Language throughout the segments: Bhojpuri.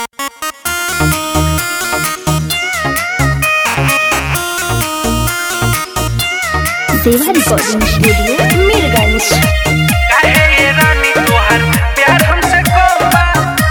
देवा रिकॉर्डिंग स्टूडियो मीरगंज काहे ये रानी तोहार प्यार हमसे कम बा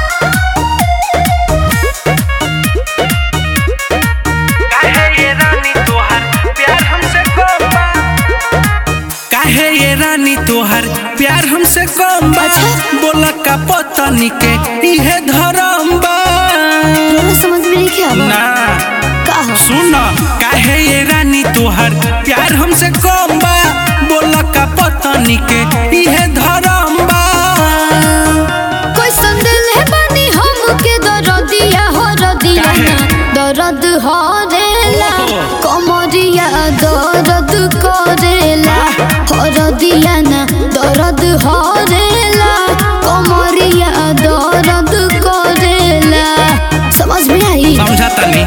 काहे ये रानी तोहार प्यार हमसे कम बा काहे ये रानी तोहार प्यार हमसे कम बा बोला का पतनी के इहे धरम बा बोलो समझ में नहीं क्या ना का हो सुन काहे ये रानी तोहार प्यार हमसे कम बा बोला का पतनी के इहे धरम बा कोई संदेल है बानी हमके दरदिया हो रदिया काहे? दर्द हो रेला ओहो। कमरिया दर्द करेला हो रदिया ना दर्द हो रेला कमरिया दर्द करेला समझ में आई समझा तनी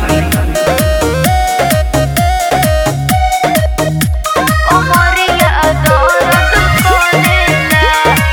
कमरिया दर्द करेला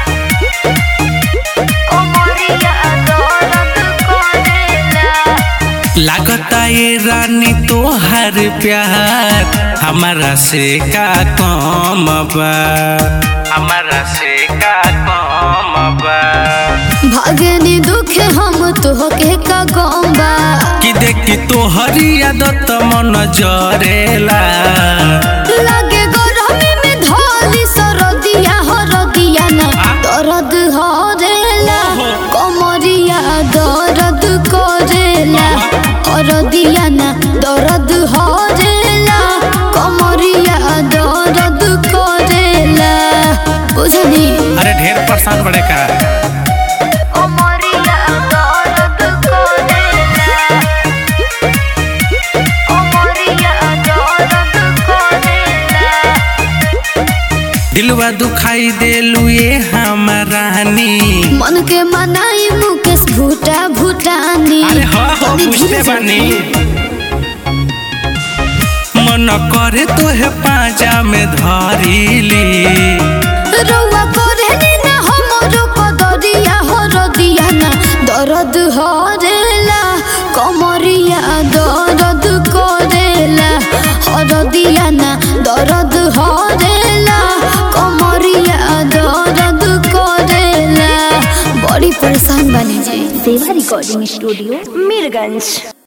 कमरिया दर्द करेला लागता ये रानी तोहार प्यार हमारा से का कम बा हमारा से का कम बा भागनी दुख हम तोहके का गौबा कि देखी तोहरी आदत मन जरेला लागे गरमी में धोली सरदिया हरदिया ना दर्द हरेला कमरिया दर्द करेला हरदिया ना दर्द हरेला कमरिया दर्द करेला बुझनी अरे ढेर परेशान बड़े का कमरिया दर्द करेला कमरिया दर्द करेला दिलवा दुखाई देलू ये हमारानी मन के मनाई मुकेश भूटा भूटानी अरे हाँ हाँ तनी पूछते धीरे से बानी मन करे तोहे पाजा में धरिली रउआ करे नी ना हमरो कदरिया हो रदिया ना दर्द हरेला कमरिया दर्द करेला हरदिया ना दर्द हरेला कमरिया दर्द करेला बड़ी परेशान बनी जी देवा रिकॉर्डिंग स्टूडियो मीरगंज